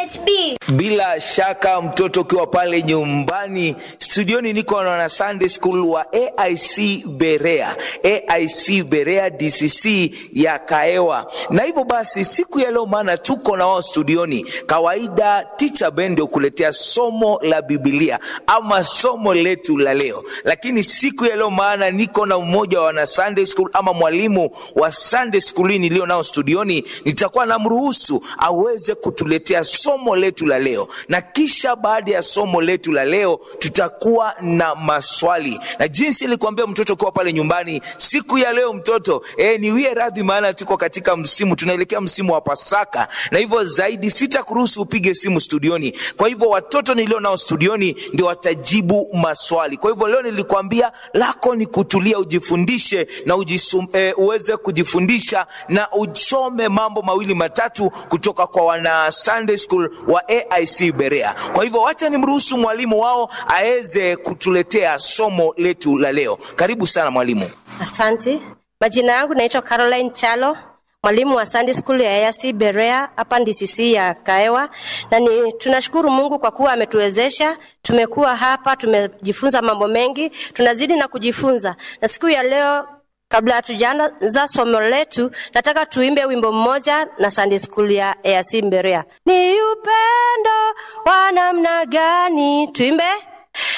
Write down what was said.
HB. Bila shaka mtoto ukiwa pale nyumbani, studioni niko na wana Sunday School wa AIC Berea, AIC Berea DCC ya Kaewa. Na hivyo basi siku ya leo, maana tuko na wao studioni, kawaida teacher Ben ndio kuletea somo la Biblia ama somo letu la leo, lakini siku ya leo, maana niko na mmoja wa wana Sunday School ama mwalimu wa Sunday School nilio nao studioni, nitakuwa namruhusu aweze kutuletea somo letu la leo, na kisha baada ya somo letu la leo tutakuwa na maswali. Na jinsi nilikuambia mtoto ukiwa pale nyumbani, siku ya leo mtoto e, niwie radhi, maana tuko katika msimu, tunaelekea msimu wa Pasaka, na hivyo zaidi sitakuruhusu upige simu studioni. Kwa hivyo watoto nilio nao studioni ndio watajibu maswali. Kwa hivyo leo nilikwambia lako ni kutulia, ujifundishe na ujisum, e, uweze kujifundisha na usome mambo mawili matatu kutoka kwa wana Sunday School wa AIC Berea. Kwa hivyo wacha nimruhusu mwalimu wao aweze kutuletea somo letu la leo. Karibu sana mwalimu. Asante. Majina yangu naitwa Caroline Chalo, mwalimu wa Sunday School ya AIC Berea hapa DCC ya Kaewa, na ni tunashukuru Mungu kwa kuwa ametuwezesha. Tumekuwa hapa, tumejifunza mambo mengi, tunazidi na kujifunza, na siku ya leo Kabla hatujaanza somo letu, nataka tuimbe wimbo mmoja na Sunday School ya AIC Berea. Ni upendo wa namna gani? Tuimbe.